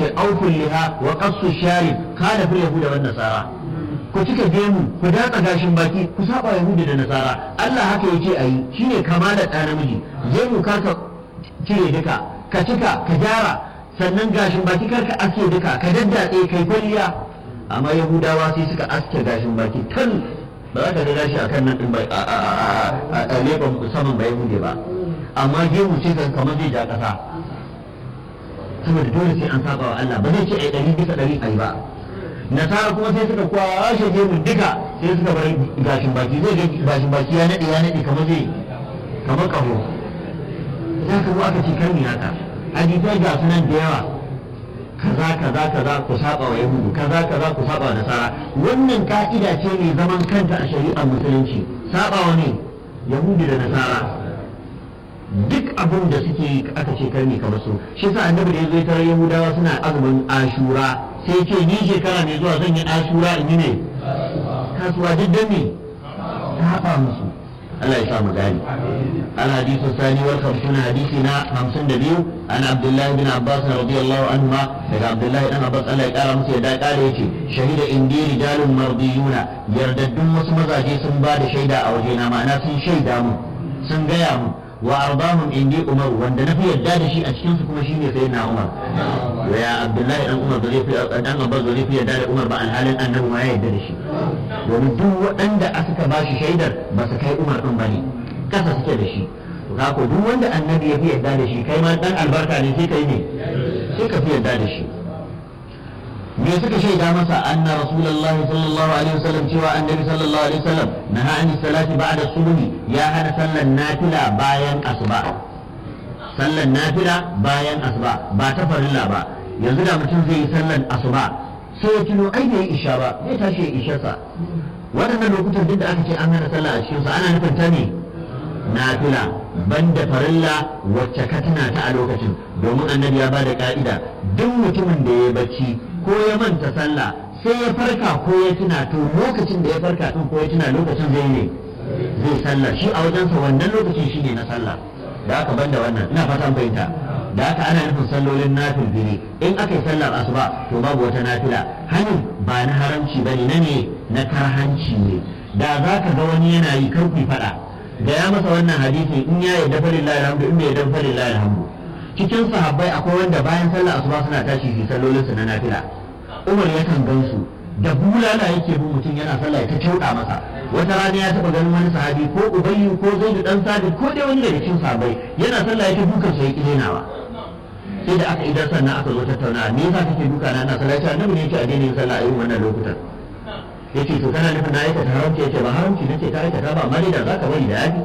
ce auful liha wa qassu sharib kana fil yahuda wan nasara ku cika gemu ku datsa gashin baki ku saba yahudi da nasara Allah haka yace ayi shine kamalar da namiji gemu karka cire duka ka cika ka gyara sannan gashin baki karka aske duka ka daddatse kai kwalliya amma yahudawa sai suka aske gashin baki tan ba za ka ga gashi akan nan din ba a leban saman ba yahudi ba amma gemu ce kan kamar zai ja kasa saboda dole sai an saba wa Allah ba zai ce ai ɗari bisa ɗari ai ba nasara kuma sai suka kwashe gemu duka sai suka bar gashin baki zai ga gashin baki ya naɗe ya naɗe kamar zai kamar ƙaho za ka zo aka ce kan haka hadisai ga sunan da yawa kaza kaza kaza ku saba wa yahudu kaza kaza ku saba wa nasara wannan ka'ida ce mai zaman kanta a shari'ar musulunci saba wa ne yahudu da nasara duk abin da suke aka ce karni kamar su shi sa annabi da ya zo ya tarar yahudawa suna azumin ashura sai ce ni shekara mai zuwa zan yi ashura in yi ne kasuwa duk da me ta haɓa musu Allah ya sa mu gani الحديث الثاني والخمسون حديثنا خمسون دبيو عن عبد الله بن عباس رضي الله عنهما لك عبد الله بن عباس الله قال مسيح دا قال يتي شهد عندي رجال مرضيون يرددون مسمزا جي سن بعد شيدا او جينا معنا سن شيدا مو سن غيا مو وارضاهم عندي عمر وند نفي يدا da shi a cikin su kuma shine sayyidina Umar wa ya Abdullahi dan Umar zai fi dan Abbas zai fi yadda da Umar ba alhalin annabi ma ya yadda da shi domin duk waɗanda aka ba shi shaidar ba su kai Umar din bane kasa suke da shi to ko duk wanda annabi ya fi yarda da shi kai ma dan albarka ne sai kai ne sai ka fi yarda da shi me suka shaida masa anna rasulullah sallallahu alaihi wasallam cewa annabi sallallahu alaihi wasallam naha an salati ba'da subhi ya hana sallan nafila bayan asuba sallan nafila bayan asuba ba ta farilla ba yanzu da mutum zai yi sallan asuba sai ya tuno ai bai isha ba zai tashi ya isha sa waɗannan lokutan duk da aka ce an hana sallah a cikin sa ana nufin ta ne nafila banda farilla wacce ka tuna ta a lokacin domin annabi ya bada ka'ida duk mutumin da ya bacci ko ya manta sallah sai ya farka ko ya tuna to lokacin da ya farka din ko ya tuna lokacin zai ne zai sallah shi a wajensa wannan lokacin shi ne na sallah da aka banda wannan ina fatan fahimta da haka ana nufin sallolin nafil biri in aka yi sallar asuba to babu wata nafila hannun ba na haramci bane na ne na karhanci ne da za ka ga wani yana yi kar ku faɗa da ya masa wannan hadisi in ya yarda falillahi alhamdu in bai yarda falillahi alhamdu cikin sahabbai akwai wanda bayan sallar asuba suna tashi su sallolin su na nafila Umar yakan gansu da bulala yake bin mutum yana sallah ta kyauda masa wata rana ya taba ganin wani sahabi ko ubayyu ko zaidu dan sabit ko dai wani daga cikin sahabbai yana sallah ya ta dukan sa ya kilenawa sai da aka idan sannan aka zo tattauna me yasa kake duka na ina sallah ya ce annabi ne yake a daina yin sallah a irin wannan lokutan yace to kana nufin na aikata haramci yace ba haramci nace ka aikata ba amma dai da zaka bari da yafi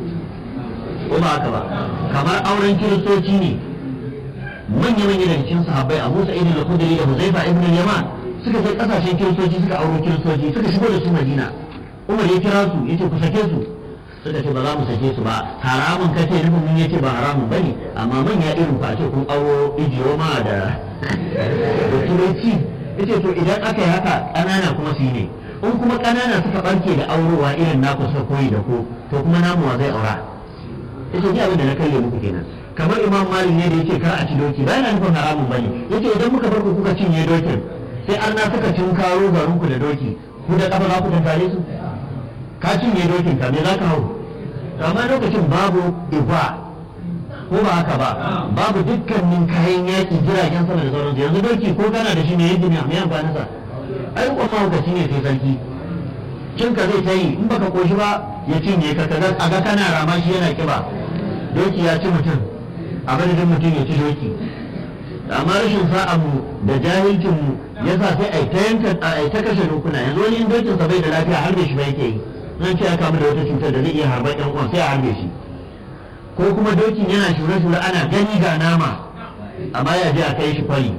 ko ba haka ba kamar auren kiristoci ne manya manya daga cikin sahabbai Abu Sa'id al-Khudri da Huzaifa ibn al-Yaman suka je kasashen kiristoci suka auro kiristoci suka shigo da su Madina Umar ya kira su yace ku sake su suka ce ba za mu sake su ba haramun kace nufin mun yace ba haramun bane amma manya irin ku a ce kun auro ijiyoma da da turanci yace to idan aka yi haka ƙanana kuma su yi ne in kuma ƙanana suka ɓarke da aurowa irin naku suka koyi da ku to kuma namu wa zai aura yace ni abin da na kalle muku kenan kamar imam malik ne da yace kar a ci doki ba yana nufin haramun bane yace idan muka bar ku kuka cinye dokin sai an na suka cin karo garin ku da doki ku da kafa za ku tunkare su ka cinye dokin ka me za ka hau amma lokacin babu iba ko ba haka ba babu dukkanin kayan yaƙi jiragen sama da sauransu yanzu doki ko kana da shi ne yadda mai mai amfani sa ai kuma mahaukaci ne sai sarki cin ka zai ta yi in baka koshi ba ya cinye ka kaga a ga kana rama shi yana kiba doki ya ci mutum a madadin mutum ya ci doki amma rashin sa'a mu da jahilcin mu yasa sai ai ta yanka ai ta kashe dokuna yanzu wani in dokin sa bai da lafiya harbe shi ba yake yi nan ce ya kamu da wata cutar da zai iya harbar ɗan uwan sai a harbe shi ko kuma dokin yana shure-shure ana gani ga nama amma ya je a kai shi fari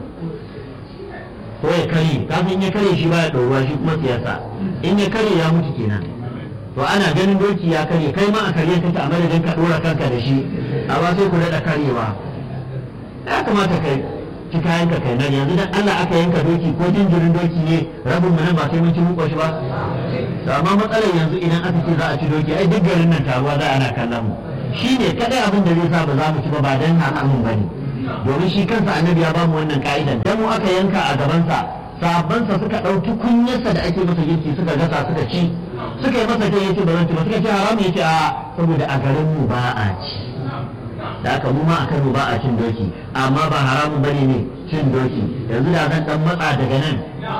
ko ya kare kafin ya kare shi baya ɗoruwa shi kuma siyasa in ya kare ya mutu kenan to ana ganin doki ya kare kai ma a kare kake a madadin ka ɗora kanka da shi amma sai ku daɗa karewa ya kamata kai ci kayan ka kai nan yanzu dan Allah aka yanka doki ko jinjirin doki ne rabin mu nan ba sai mun ci mun shi ba amma matsalar yanzu idan aka ce za a ci doki ai duk garin nan taruwa za ana kallon mu shi ne kadai abin da zai sa ba za mu ci ba ba dan haramun ba ne domin shi kansa annabi ya bamu wannan ka'idan dan mu aka yanka a gabansa sahabbansa suka ɗauki kunyarsa da ake masa girki suka gasa suka ci suka yi masa kai yace ba zan ci ba suka ce haram yace a saboda a garin mu ba a ci da aka mu ma a Kano ba a cin doki amma ba haramun bane ne cin doki yanzu da zan dan matsa daga nan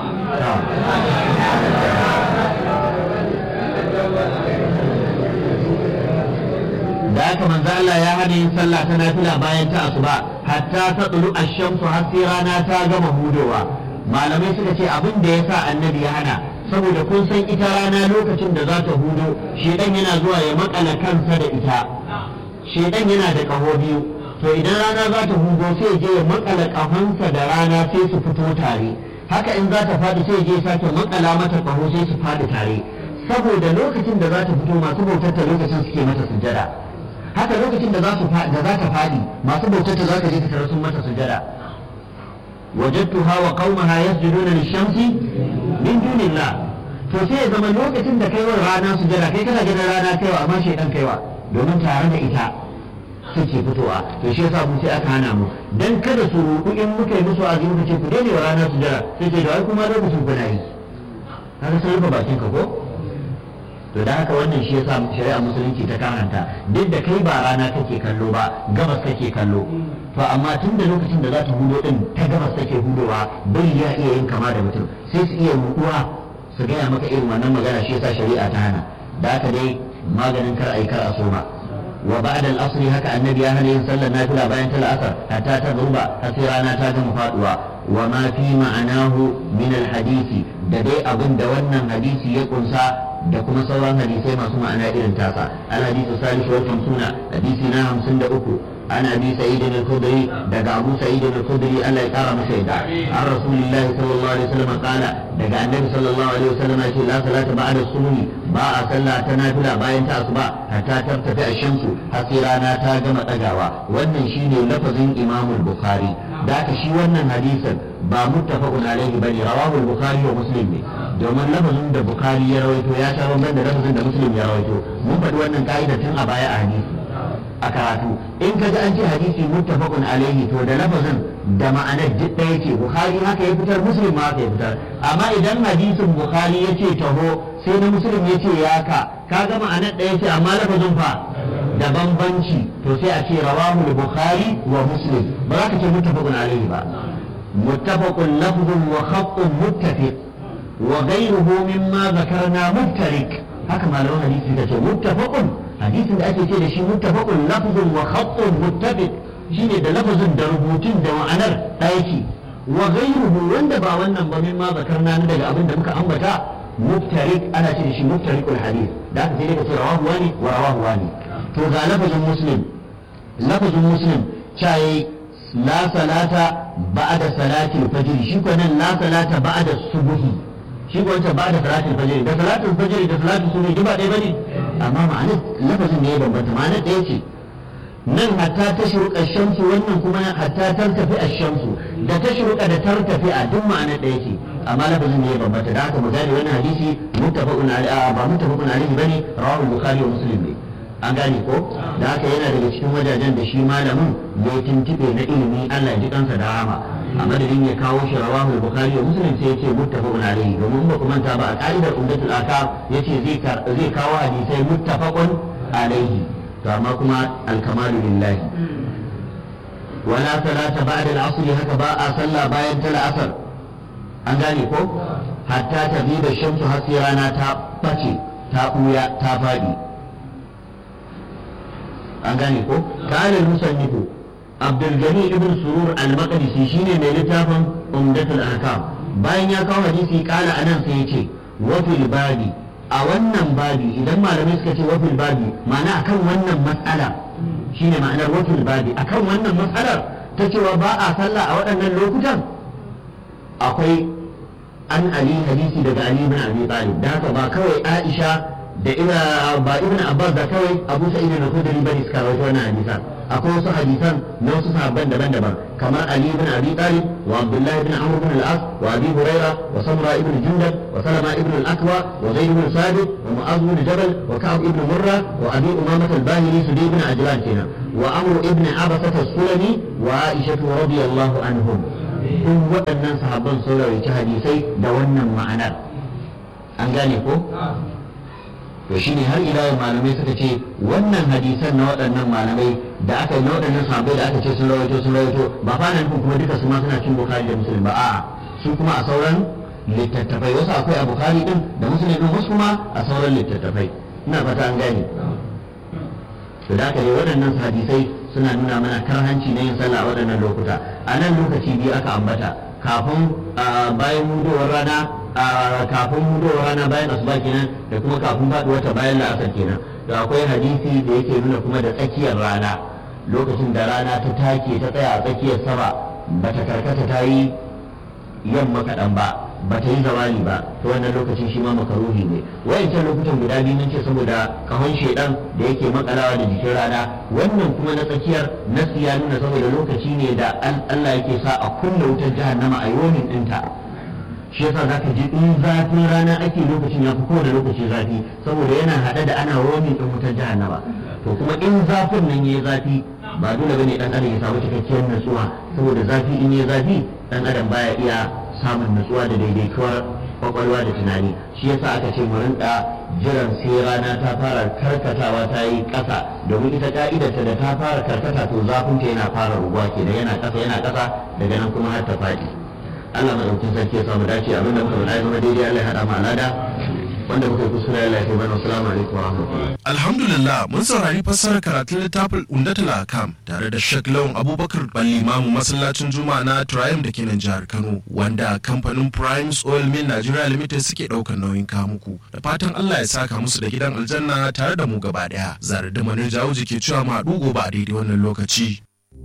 da aka manzo Allah ya hana yin sallah ta nafila bayan ta asuba hatta ta tsulu ash-shamsu har sai rana ta gama hudowa malamai suka ce abin da yasa annabi ya hana saboda kun san ita rana lokacin da za ta hudo shedan yana zuwa ya makala kansa da ita shedan yana da kaho biyu to idan rana za ta hudo sai je ya makala kahonsa da rana sai su fito tare haka in za ta faɗi sai je sake makala mata kaho sai su faɗi tare saboda lokacin da za ta fito masu bautar ta lokacin suke mata sujada haka lokacin da za su da za ta faɗi masu bautar ta za ka je ka tara sun mata sujada wajadtuha wa qaumaha yasjuduna lish-shamsi min dunillah to sai ya zama lokacin da kaiwa rana sujada kai kana ganin rana kaiwa amma shaidan kaiwa domin tare da ita suke fitowa to shi yasa mu sai aka hana mu dan kada su ruku in muka yi musu azumi muka ce ku daina wa rana sujada sai ce da ai kuma lokacin kuna yi kaga sai rufe bakin ka ko to da haka wannan shi yasa shari'a musulunci ta karanta duk da kai ba rana kake kallo ba gabas kake kallo to amma tun da lokacin da za ta hudo din ta gabas take hudowa bai ya iya yin kama da mutum sai su iya rukuwa su gaya maka irin wannan magana shi yasa shari'a ta hana da haka dai maganin kar ai kar a soma wa ba'da al-asr haka annabi ya hana yin sallar nafila bayan ta asar hatta ta zuba har sai rana ta gama faduwa wa ma fi ma'anahu min al-hadisi da dai abin da wannan hadisi ya kunsa da kuma sauran hadisai masu ma'ana irin tasa al-hadisu salisu wal khamsuna hadisi na 53 عن ابي سعيد الخدري دقى ابو سعيد الخدري الا يقرا مسيدا عن رسول الله صلى الله عليه وسلم قال دقى النبي صلى الله عليه وسلم يقول لا صلاه بعد الصبح باء صلى تنافلا باين تصبح حتى ترتفع الشمس حسيرانا تاجم تجاوى wannan shine lafazin imam al-bukhari da aka shi wannan hadisin ba muttafaqun alaihi bane rawahu al-bukhari wa muslim ne domin lafazin da bukhari ya rawaito ya sha bamban da lafazin da muslim ya rawaito mun faɗi wannan ka'ida tun a baya a hadisi a karatu in ka ji an ce hadisi muttafaqun alaihi to da lafazin da ma'anar duk ɗaya ce bukhari haka ya fitar muslim ma haka ya fitar amma idan hadisin bukhari ya ce taho sai na muslim ya ce ya ka kaga ma'anar ɗaya ce amma lafazin fa da bambanci to sai a ce rawahu bukhari wa muslim ba za ka ce muttafaqun alaihi ba muttafaqun lafzun wa khattun muttafiq wa ghayruhu mimma zakarna muftarik haka malaman hadisi da ce muttafaqun hadisin da ake ce da shi muttafaqun lafzun wa khattun muttafiq shine da lafazin da rubutun da ma'anar ɗaya ce wa ghayruhu wanda ba wannan ba mimma zakarna na daga abin da muka ambata muftarik ana ce da shi muftarikul hadith da aka sai daga ce rawahu wani wa rawahu wani to ga lafazin muslim lafazin muslim cayi la salata ba'da salati al-fajr shi ko nan la salata ba'da subuhi shi ko wancan ba'da salati al-fajr da salatu al-fajr da salatu subuhi ba ɗaya bane amma ma'anar lafazin ne ya bambanta ma'anar ɗaya ce nan hatta ta shuruƙa shamsu wannan kuma hatta tartafi a shamsu da ta shuruƙa da tartafi a duk ma'anar ɗaya ce amma lafazin ne ya bambanta da haka mu gane wannan hadisi muttafaqun alaihi ba muttafaqun alaihi bane rawahu bukhari wa muslim ne an gane ko da haka yana daga cikin wajajen da shi malamin ya tuntube na ilimi Allah ya ji kansa da rama a madadin ya kawo shi rawahu bukhari wa muslim sai ya ce muttafaqun alaihi domin ba ku manta ba a ka'idar umdatul akam yace zai zai kawo hadisai muttafaqun alaihi to amma kuma alkamalu lillahi wala salata ba'da al-asr haka ba a sallah bayan ta asar an gane ko hatta ta bi da shamsu har sai rana ta bace ta buya ta fadi an gane ko kana musannifu abdul gani ibn surur al-maqdisi shine mai littafin umdatul ahkam bayan ya kawo hadisi kala anan sai ya ce wa fil babi a wannan babi idan malamai suka ce wafil babi ma'ana akan wannan matsala shine ma'anar wafil babi akan wannan matsalar ta cewa ba a sallah a waɗannan lokutan akwai an ali hadisi daga ali ibn abi talib da haka ba kawai aisha da ina ba ibn abbas da kawai abu sa'id al-khudri bane suka rawaito wannan hadisan akwai wasu hadisan na wasu sahabban daban-daban kamar ali ibn abi talib wa abdullah ibn amr ibn al-as wa abi huraira wa samra ibn jundab wa salama ibn al-akwa wa zaid ibn sabit wa mu'adh ibn jabal wa ka'ab ibn murra wa abi umamah al-bahili sudi ibn ajlan kenan wa amru ibn abasa sulami wa aisha radiyallahu anhum duk waɗannan sahabban sun rawaita hadisai da wannan ma'anar an gane ko to shine har ila yau malamai suka ce wannan hadisan na waɗannan malamai da aka na waɗannan sahabbai da aka ce sun rawaito sun rawaito ba fa nan kuma duka su ma suna cin bukhari da muslim ba a'a su kuma a sauran littattafai wasu akwai a bukhari din da muslim din wasu kuma a sauran littattafai ina fata an gane to da aka yi waɗannan hadisai suna nuna mana karhanci na yin sallah a waɗannan lokuta a nan lokaci biyu aka ambata kafin bayan mudowar rana kafin mudowar rana bayan asuba kenan da kuma kafin faduwar ta bayan la'asar kenan da akwai hadisi da yake nuna kuma da tsakiyar rana lokacin da rana ta take ta tsaya a tsakiyar sama bata karkata ta yi yamma kaɗan ba ba ta yi zawali ba to wannan lokacin shi ma makaruhi ne wayancan lokutan guda biyu mun ce saboda kahon shedan da yake makalawa da jikin rana wannan kuma na tsakiyar nasi ya nuna saboda lokaci ne da Allah yake sa a kunna wutar jahannama a yonin dinta shi yasa zaka ji in zafin rana ake lokacin ya fi kowane lokaci zafi saboda yana hada da ana romin din wutar jahannama to kuma in zafin nan yayi zafi ba dole bane dan adam ya samu cikakkiyar natsuwa saboda zafi in yayi zafi dan adam baya iya samun nutsuwa da daidaituwar kwakwalwa da tunani shi yasa aka ce mu rinka jiran sai rana ta fara karkatawa ta yi ƙasa domin ita ka'idarta da ta fara karkata to zafinta yana fara ruguwa ke da yana ƙasa yana ƙasa daga nan kuma har ta faɗi Allah madaukin sarki ya samu dace abinda muka faɗa zama daidai Allah ya haɗa mu alada wanda muka yi kuskure Allah ya kai mana assalamu alaikum wa rahmatullahi Alhamdulillah mun saurari fassarar karatun littafin Umdatul Akam tare da Sheikh Lawan Abubakar Ballimamu masallacin Juma'a na Triumph da ke nan jihar Kano wanda kamfanin Primes Oil Mill Nigeria Limited suke daukar nauyin kawo muku da fatan Allah ya saka musu da gidan aljanna tare da mu gaba daya zare da manar jawo ke cewa mu haɗu gobe a daidai wannan lokaci.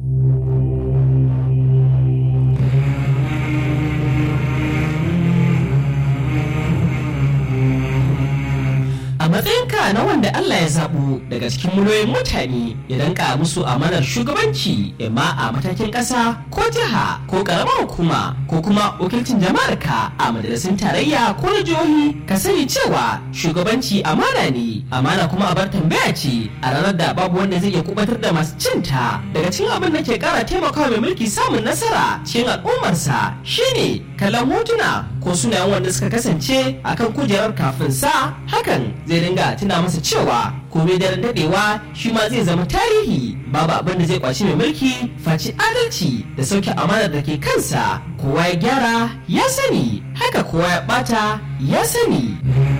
a matsayinka na wanda Allah ya zaɓo daga cikin miliyoyin mutane ya danka musu amanar shugabanci imma a matakin ƙasa ko jiha ko ƙaramar hukuma ko kuma wakilcin jama'ar ka a majalisun tarayya ko na jihohi ka sani cewa shugabanci amana ne amana kuma a bar tambaya ce a ranar da babu wanda zai iya kubatar da masu cinta daga cikin abin da ke ƙara taimakawa mai mulki samun nasara cikin al'ummarsa shine kallon hotuna ko sunayen wanda suka kasance akan kujerar kafin sa hakan zai dinga tuna masa cewa komai daren dadewa shi ma zai zama tarihi babu abin da zai kwaci mai mulki faci adalci da sauke amanar da ke kansa kowa ya gyara ya sani haka kowa ya bata ya sani